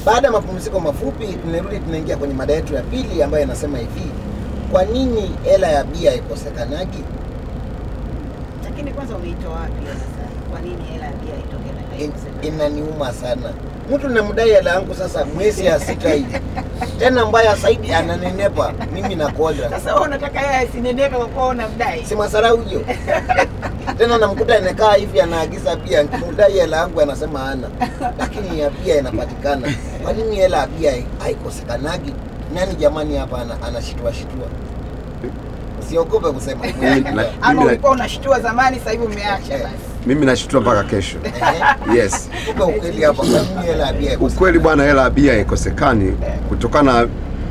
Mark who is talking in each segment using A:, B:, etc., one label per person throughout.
A: Baada ya mapumziko mafupi, tunarudi tunaingia kwenye mada yetu ya pili ambayo inasema hivi, kwa nini hela ya bia ikosekanagi?
B: Lakini kwanza umeitoa wapi hiyo sasa? Kwa nini hela ya bia itoke na
A: In-
B: ikosekana?
A: Inaniuma sana, mtu namdai hela yangu sasa mwezi ya sita hivi, tena mbaya zaidi ananenepa, mimi nakonda
B: Sasa wewe unataka yeye asinenepe kwa kuwa unamdai.
A: si masarau hiyo tena namkuta inakaa hivi anaagiza bia, nikimdai hela yangu anasema hana, lakini ya bia inapatikana. Kwa nini hela ya bia haikosekanagi? Nani jamani hapa ana- anashitua shitua? Usiogope kusema
C: Mimi
A: kweli.
C: na-
B: Ama
C: mimi na-
B: ulikuwa unashtua zamani sasa hivi umeacha basi.
C: mimi nashutua mpaka kesho.
A: Ehe.
C: Yes.
A: Tupe ukweli hapa, kwa nini hela ya bia haikosekani?
C: Ukweli bwana, hela ya bia haikosekani kutokana na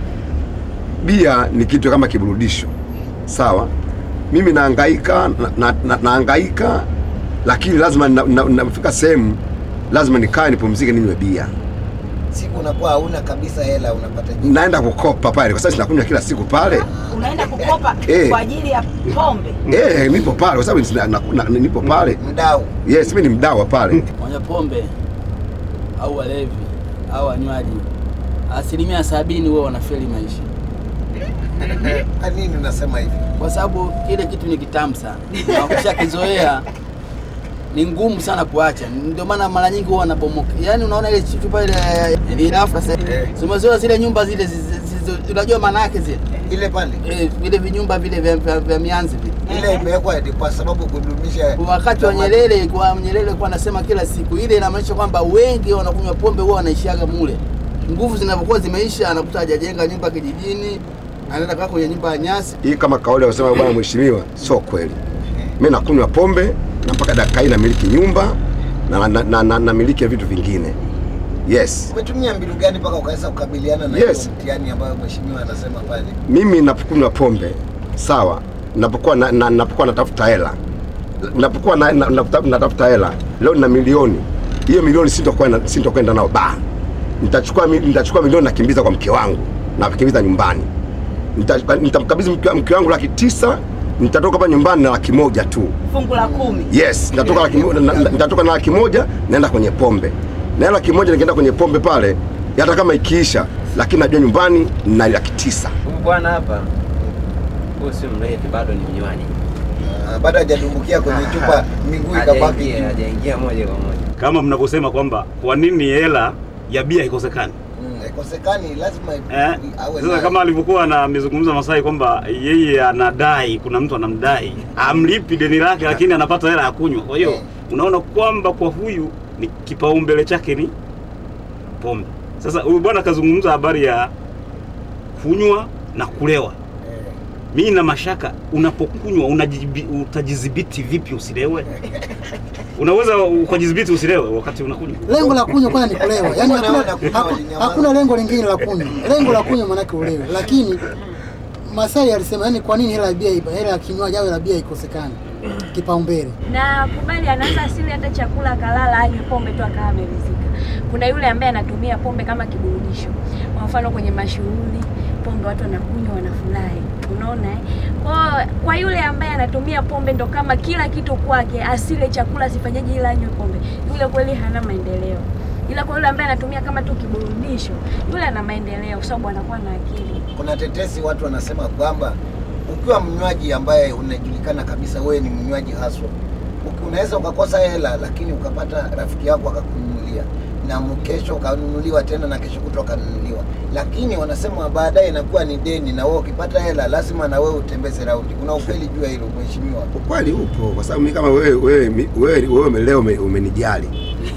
C: bia ni kitu kama kiburudisho, sawa. Mimi nahangaika na, na, na, nahangaika lakini lazima na- na- nafika sehemu lazima nikae nipumzike, ninywe bia.
A: Siku unakuwa hauna kabisa hela, unapata jibu.
C: Naenda kukopa pale kwa sababu sinakunywa kila siku pale.
B: Unaenda kukopa
C: Eh.
B: kwa ajili ya pombe.
C: Eh, nipo pale kwa sababu sina- na- na- nipo pale.
A: mdau
C: Yes, mimi ni mdawa pale.
D: wanywa pombe au walevi au wanywaji, asilimia sabini huwa wanafeli maisha,
A: kwa nini unasema hivi?
D: kwa sababu kile kitu ni kitamu sana na ukishakizoea ni ngumu sana kuacha. Ndio maana mara nyingi huwa wanabomoka. Yaani unaona ile chupa ile ile rafu sasa,
A: Eh.
D: zimezoea zile nyumba zile, zi- zi- zi- unajua maana yake zile
A: Ile pale
D: eh, vile vinyumba vile vya, vya, vya mianzi vile
A: ile imewekwa ni kwa sababu kudumisha
D: wakati wa Nyerere kwa Nyerere alikuwa anasema kila siku ile, inamaanisha kwamba wengi wanakunywa pombe huwa wanaishiaga mule. Nguvu zinapokuwa zimeisha, anakuta hajajenga nyumba kijijini, anaenda kaa kwenye nyumba ya nyasi.
C: Hii kama kawaida wasema bwana mheshimiwa, sio kweli. Mimi nakunywa pombe na mpaka dakika hii namiliki nyumba na na, na, na, namiliki vitu vingine. Yes.
A: Umetumia mbinu gani mpaka ukaweza kukabiliana na
C: Yes.
A: hiyo mtihani ambayo mheshimiwa anasema pale?
C: Mimi napokunywa pombe sawa, napokuwa na, na, napokuwa natafuta hela napokuwa na, na, natafuta- natafuta hela leo nina milioni, hiyo milioni sintokwenda sintokwenda nao ba, nitachukua mi- nitachukua milioni nakimbiza kwa mke wangu, nakimbiza nyumbani, Nita- nitamkabidhi mke mke wangu laki tisa, nitatoka hapa nyumbani na laki moja tu.
B: Fungu la kumi.
C: Yes, nitatoka laki mo- na- na- nitatoka na laki moja naenda kwenye pombe. Na laki moja nikienda kwenye pombe pale, hata kama ikiisha, lakini najua nyumbani na laki tisa.
E: Huyu bwana hapa, huyu si mlevi, bado ni mnywaji.
A: Ah, Bado hajadumbukia kwenye chupa, miguu ikabaki
E: Hajaingia,
A: juu.
E: hajaingia moja kwa moja.
F: kama mnavyosema kwamba kwa nini hela ya bia haikosekani
A: Mm, haikosekani, lazima
F: eh?
A: awe
F: Sasa
A: nayo.
F: kama alivyokuwa na amezungumza Masai kwamba yeye anadai, kuna mtu anamdai amlipi deni lake, lakini anapata hela ya kunywa. Kwa hiyo
A: Eh.
F: unaona kwamba kwa huyu ni kipaumbele chake ni pombe. Sasa huyu bwana akazungumza habari ya kunywa na kulewa.
A: Eh,
F: Mimi na mashaka, unapokunywa unajibi- utajidhibiti vipi usilewe? Unaweza ukajidhibiti usilewe wakati unakunywa?
G: lengo la kunywa kwanza ni kulewa, yaani
A: Wanaona
G: hakuna,
A: kunywa
G: haku-
A: walinyamaza.
G: hakuna lengo lingine la kunywa. Lengo la kunywa maanake ulewe, lakini Masai alisema yani, kwa nini hela ya bia, hela ya kinywaji au hela ya bia ikosekane kipaumbele?
H: na kubali anaweza asili hata chakula akalala anywe pombe tu akawa ameridhika. Kuna yule ambaye anatumia pombe kama kiburudisho, kwa mfano kwenye mashughuli pombe watu wanakunywa wanafurahi, unaona eh? Kwa, kwa yule ambaye anatumia pombe ndo kama kila kitu kwake, asile chakula asifanyaje, ila anywe pombe, yule kweli hana maendeleo. Ila kwa yule ambaye anatumia kama tu kiburudisho, yule ana maendeleo, kwa sababu anakuwa na akili.
A: Kuna tetesi watu wanasema kwamba ukiwa mnywaji ambaye unajulikana kabisa wewe ni mnywaji haswa, uki- unaweza ukakosa hela, lakini ukapata rafiki yako akakununulia na kesho ukanunuliwa tena na kesho kutwa ukanunuliwa, lakini wanasema baadaye inakuwa ni deni, na wewe ukipata hela lazima na wewe utembeze raundi. Kuna ukweli juu ya hilo mheshimiwa?
C: Ukweli upo kwa sababu mimi kama wewe wewe mi- wewe wewe ume- leo ume- umenijali.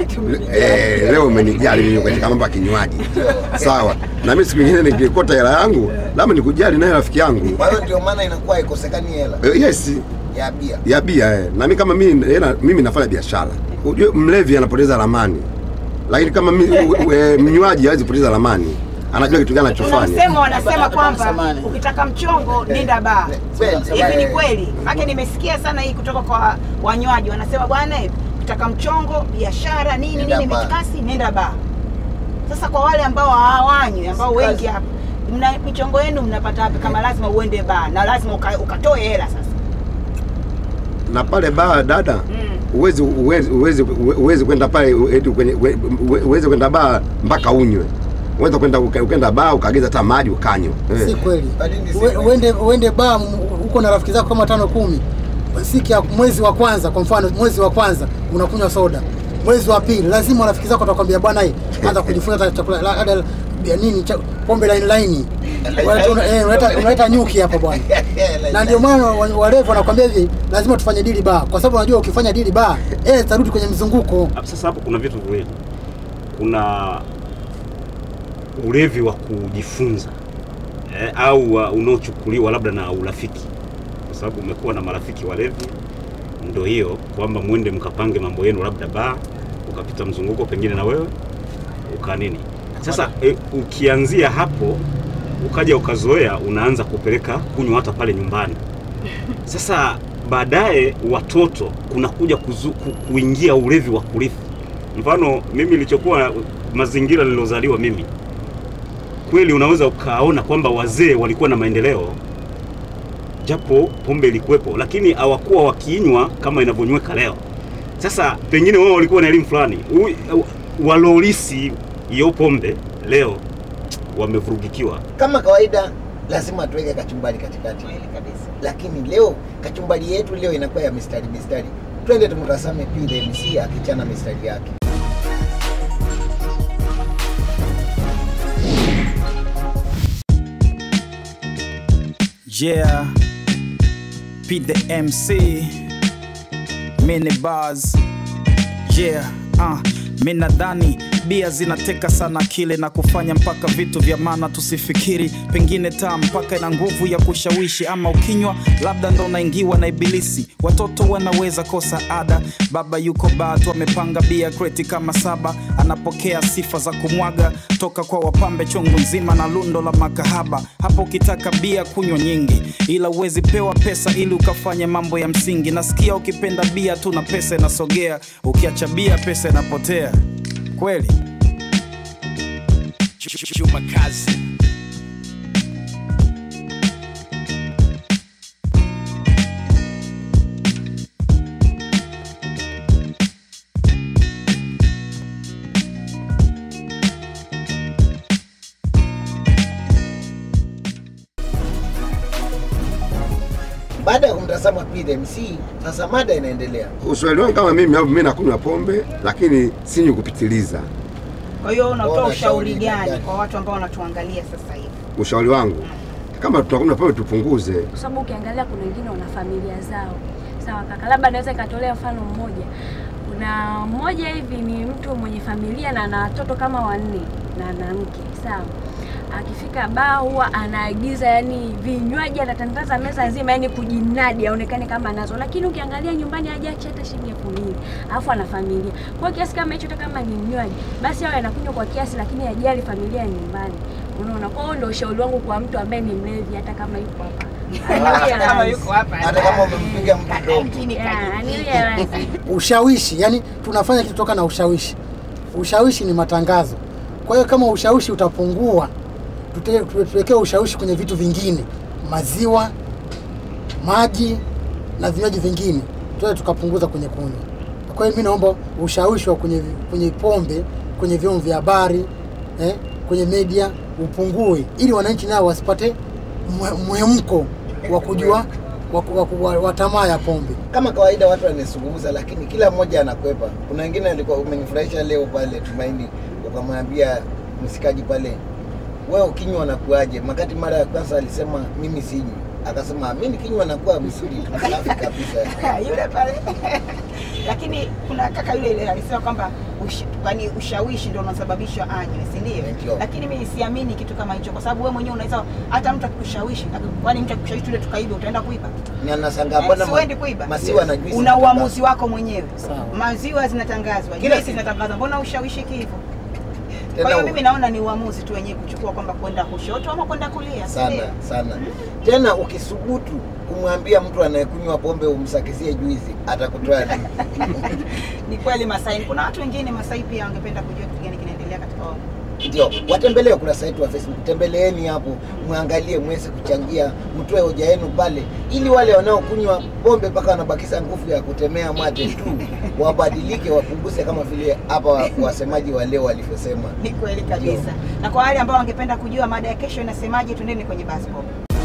C: Eh, leo umenijali mimi katika mambo ya kinywaji. Sawa. Na mimi siku nyingine nikikota hela yangu, labda nikujali naye rafiki yangu.
A: Kwa hiyo ndio maana inakuwa haikosekani hela
C: Eh, Yes,
A: ya bia.
C: ya bia eh. Na mimi kama mimi hela mimi nafanya biashara. Unajua mlevi anapoteza ramani. Lakini kama mimi u- e, mnywaji hawezi kupoteza ramani. Anajua kitu gani
B: Kuna
C: anachofanya.
B: msemo wanasema
D: Hapana,
B: kwamba
D: samahani.
B: ukitaka mchongo nenda baa.
A: Kweli.
B: Hivi ni kweli? Maana nimesikia sana hii kutoka kwa wanywaji wanasema bwana, eh, ukitaka mchongo, biashara, nini
A: Nenda
B: nini,
A: baa.
B: mitikasi, nenda baa. Sasa kwa wale ambao hawanywi, ambao
A: Kazi.
B: wengi hapa mna michongo yenu mnapata wapi kama lazima uende baa na lazima uka, ukatoe hela sasa?
C: Na pale baa dada,
B: Mm.
C: uwezi uwezi uwezi uwezi kwenda pale eti kwenye uwe- uwezi kwenda baa mpaka unywe. unaweza kwenda uka- ukaenda baa ukaagiza hata maji ukanywa
G: si
C: eh.
G: kweli.
A: Kwa nini si
G: Ue-
A: kweli?
G: Uende uende baa m- uko na rafiki zako kama tano kumi, siku ya mwezi wa kwanza, kwa mfano mwezi wa kwanza unakunywa soda, mwezi wa pili lazima rafiki zako watakwambia bwana, hii anza kujifunza hata chakula la- la- ya nini cha- pombe line line, Unaleta- una- eh, unaleta unaleta nyuki hapa bwana. na ndio maana wa- walevi wanakwambia hivi, lazima tufanye dili baa, kwa sababu unajua ukifanya dili baa eh, zitarudi kwenye mzunguko.
F: Hapo Sasa hapo kuna vitu viwili, kuna ulevi wa kujifunza eh, au wa- unaochukuliwa labda na urafiki, kwa sababu umekuwa na marafiki walevi, ndo hiyo kwamba mwende mkapange mambo yenu, labda baa, ukapita mzunguko pengine na wewe uka nini. Sasa eh, ukianzia hapo ukaja ukazoea, unaanza kupeleka kunywa hata pale nyumbani. Sasa baadaye watoto kunakuja kuzu, ku, kuingia ulevi wa kurithi. Mfano mimi nilichokuwa mazingira nilozaliwa mimi, kweli unaweza ukaona kwamba wazee walikuwa na maendeleo, japo pombe ilikuwepo, lakini hawakuwa wakiinywa kama inavyonyweka leo. Sasa pengine wao walikuwa na elimu fulani, U- walolisi hiyo pombe leo wamevurugikiwa.
A: Kama kawaida lazima tuweke kachumbari katikati,
B: Kweli kabisa.
A: lakini leo kachumbari yetu leo inakuwa ya mistari mistari. Twende tumtazame PDMC akichana mistari yake.
I: Yeah, Pete the MC, mini bars. Yeah, uh, mi nadhani bia zinateka sana akili na kufanya mpaka vitu vya maana tusifikiri, pengine taa mpaka ina nguvu ya kushawishi, ama ukinywa labda ndo unaingiwa na ibilisi. Watoto wanaweza kosa ada, baba yuko batu amepanga bia kreti kama saba, anapokea sifa za kumwaga toka kwa wapambe chungu nzima na lundo la makahaba. Hapo ukitaka bia kunywa nyingi, ila uwezi pewa pesa ili ukafanya mambo ya msingi. Nasikia ukipenda bia tu na pesa inasogea, ukiacha bia pesa inapotea. Kweli Juma Kazi.
A: Baada ya kumtazama PDMC, sasa mada inaendelea.
C: Uswahili wangu kama mimi, au mimi nakunywa pombe lakini sinywi kupitiliza.
B: Kwa hiyo unatoa
A: Bora
B: ushauri
A: shauri
B: gani
A: gani?
B: kwa watu ambao wanatuangalia sasa hivi?
C: Ushauri wangu kama tunakunywa pombe tupunguze.
H: kwa sababu ukiangalia kuna wengine wana familia zao. Sawa kaka, labda naweza ikatolea mfano mmoja. Kuna mmoja hivi ni mtu mwenye familia na ana watoto kama wanne na ana mke, sawa. Akifika baa huwa anaagiza yani vinywaji, anatandaza meza nzima, yani kujinadi aonekane kama anazo, lakini ukiangalia nyumbani hajaacha hata shilingi elfu mbili alafu ana familia. Kwa hiyo kiasi kama hicho, hata kama ni mnywaji, basi awe anakunywa kwa kiasi, lakini ajali familia ya nyumbani. Unaona, kwa hiyo ndio ushauri wangu kwa mtu ambaye ni mlevi, hata kama yuko hapa
B: Hata kama yuko hapa
A: Hata kama umempiga mtu domo.
B: lakini
H: Yeah,
B: kajificha.
H: anirealize.
G: ushawishi yani tunafanya kitu toka na ushawishi ushawishi ni matangazo kwa hiyo kama ushawishi utapungua tute- tu- tuwekee ushawishi kwenye vitu vingine maziwa maji na vinywaji vingine tuwe tukapunguza kwenye kunywa kwa hiyo mi naomba ushawishi wa kwenye, kwenye pombe kwenye vyombo vya habari eh, kwenye media upungue ili wananchi nao wasipate mwe- mwemko wa kujua wa, wa, wa, wa tamaa ya pombe
A: Kama kawaida watu wanazungumza, lakini kila mmoja anakwepa. Kuna wengine alikuwa umenifurahisha leo pale Tumaini, ukamwambia msikaji pale, wewe ukinywa nakuaje? Makati mara ya kwanza alisema mimi sinywi, akasema mimi nikinywa nakuwa mzuri tu, safi kabisa.
B: yule pale lakini kuna kaka yule ile alisema kwamba ush, yani ushawishi ndio unasababisha anywe si
A: Ndio.
B: ndio lakini mimi siamini kitu kama hicho kwa sababu wewe mwenyewe unaweza hata mtu akikushawishi aki- kwani mtu akikushawishi tule tukaibe utaenda kuiba
A: Ni anashangaa
B: Eh,
A: mbona
B: si
A: ma-
B: uendi kuiba
A: maziwa na juisi
B: una
A: zinatangazwa.
B: uamuzi wako mwenyewe
G: Sawa.
B: maziwa zinatangazwa
A: Kila
B: juisi
A: siku.
B: zinatangazwa mbona ushawishiki hivyo
A: Tena
B: kwa hiyo
A: u-
B: mimi naona ni uamuzi tu wenyewe kuchukua kwamba kwenda kushoto ama kwenda kulia si
A: sana
B: ndio?
A: sana. Tena ukisubutu kumwambia mtu anayekunywa pombe umsakizie juizi, atakutoa
B: ni kweli Masai kuna watu wengine Masai pia wangependa kujua kitu gani kinaendelea katika
A: ndio watembelee ukurasa wetu wa Facebook, tembeleeni hapo, mwangalie, mweze kuchangia, mtoe hoja yenu pale, ili wale wanaokunywa pombe mpaka wanabakisa nguvu ya kutemea mate tu wabadilike, wapunguze kama vile hapa wa- wasemaji wa leo walivyosema.
B: Ni kweli kabisa. Na kwa wale ambao wangependa kujua mada ya kesho inasemaje, twendeni kwenye bus pop.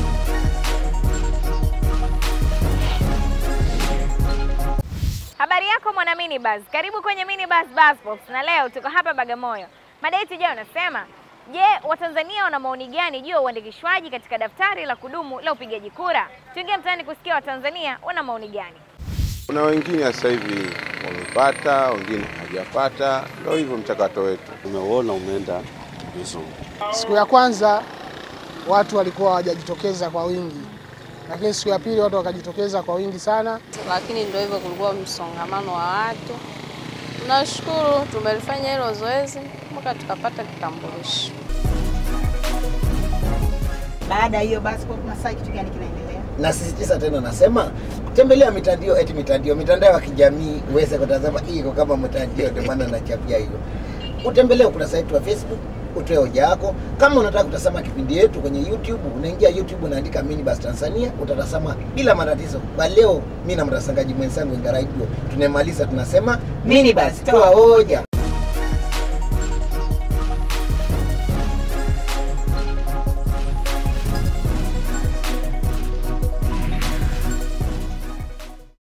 J: Habari yako mwana minibus, karibu kwenye minibus bus box, na leo tuko hapa Bagamoyo. Mada yetu ijayo unasema, je, Watanzania wana maoni gani juu ya uandikishwaji katika daftari la kudumu la upigaji kura? Tuingie mtaani kusikia Watanzania wana maoni gani.
K: Kuna wengine sasa hivi wamepata, wengine hawajapata. Ndio hivyo mchakato wetu.
L: Umeuona umeenda vizuri.
M: Siku ya kwanza watu walikuwa hawajajitokeza kwa wingi, lakini siku ya pili watu wakajitokeza kwa wingi sana.
N: lakini ndio hivyo, kulikuwa msongamano wa watu. Tunashukuru tumelifanya hilo zoezi mpaka tukapata kitambulisho.
B: Baada ya hiyo bus pop, Masai, kitu gani kinaendelea?
A: Nasisitiza tena, nasema tembelea mitandao, eti mitandao, mitandao ya kijamii uweze kutazama. Hii iko kama mtandao, ndio maana nachapia hiyo. Utembelee ukurasa wetu wa Facebook, utoe hoja yako. Kama unataka kutazama kipindi yetu kwenye YouTube, unaingia YouTube unaandika Minibus Tanzania, utatazama bila matatizo. Kwa leo, mimi na mtasangaji mwenzangu Ingaraido tunamaliza, tunasema Minibus, toa hoja.